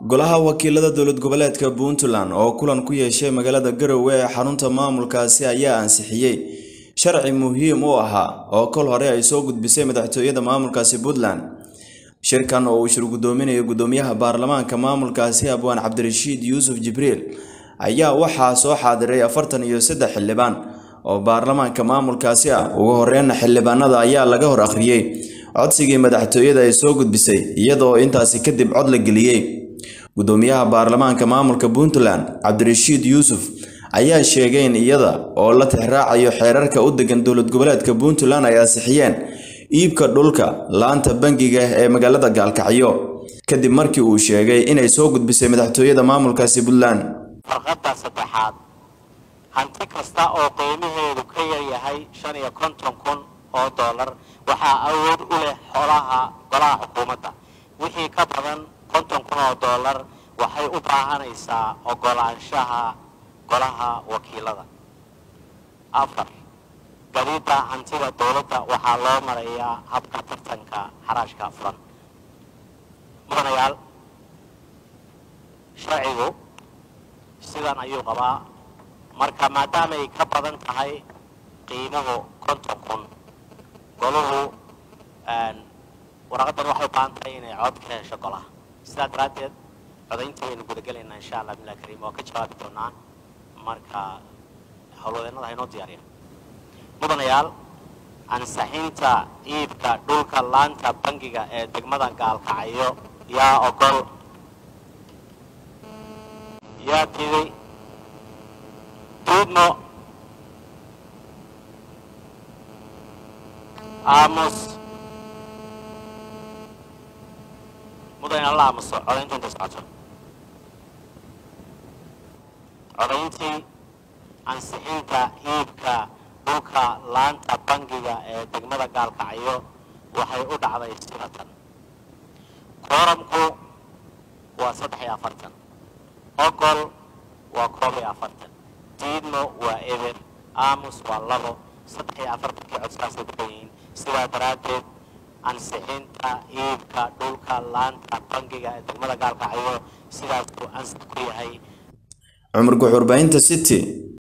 golaha wakiilada dowlad goboleedka puntland oo kulan ku yeeshay magaalada garowe ee xarunta maamulkaasi ayaa ansixiyey sharci muhiim u ahaa oo kol hore ay soo gudbisay madaxtooyada maamulkaasi puntland shirkan oo uu shir guddoominayo guddoomiyaha baarlamaanka maamulkaasi abwaan cabdirashiid yuusuf jibriil ayaa waxaa soo xaadiray afartan iyo saddex xildhibaan oo baarlamaanka maamulkaasi ah ugu horreynna xildhibaanada ayaa laga hor akhriyey codsigii madaxtooyada ay soo gudbisay iyadoo intaasi kadib cod la geliyey guddoomiyaha baarlamaanka maamulka puntland cabdirashiid yuusuf ayaa sheegay in iyada oo la tixraacayo xeerarka u degan dowlad goboleedka puntland ay ansixiyeen iibka dhulka laanta bangiga ee magaalada gaalkacyo kadib markii uu sheegay inay soo gudbisay madaxtooyada maamulkaasi puntland farqadda saddexaad hanti kasta oo qiimaheedu ka yaryahay shan iyo konton kun oo dollar waxaa awood u leh xolaha golaha xukuumadda wixii ka badan konton kun oo dollar waxay u baahanaysaa ogolaanshaha golaha wakiilada afar gadida hantida dowladda waxaa loo marayaa habka tartanka xaraashka furan mudanayaal sharcigu sidan ayuu qabaa marka maadaamay ka badan tahay qiimuhu konton kun goluhu waraqadan waxay u baahan tahay inay cod ka hesho golaha sidaa daraaddeed codayntii waynu gudagelaynaa insha allah bilah kariim oo ka jawaabi doonaa marka howlwadeennada haynoo diyaariya mudanayaal ansaxinta iibka dhulka laanta bangiga ee degmada gaalkacyo yaa ogol yaa diday duudmo aamus mudanayaal la aamuso codayntu intay socoto codayntii ansixinta iibka dhulka laanta bangiga ee degmada gaalkacyo waxay u dhacday siratan kooramku waa saddex iyo afartan ogol waa koob iyo afartan diidmo waa eber aamus waa labo saddex iyo afartankii codsaasay ku yihiin sidaa daraaddeed ansixinta iibka dhulka laanta bangiga ee degmada gaalkacyo sidaasuu ansix ku yahay cumar guxurbaahinta city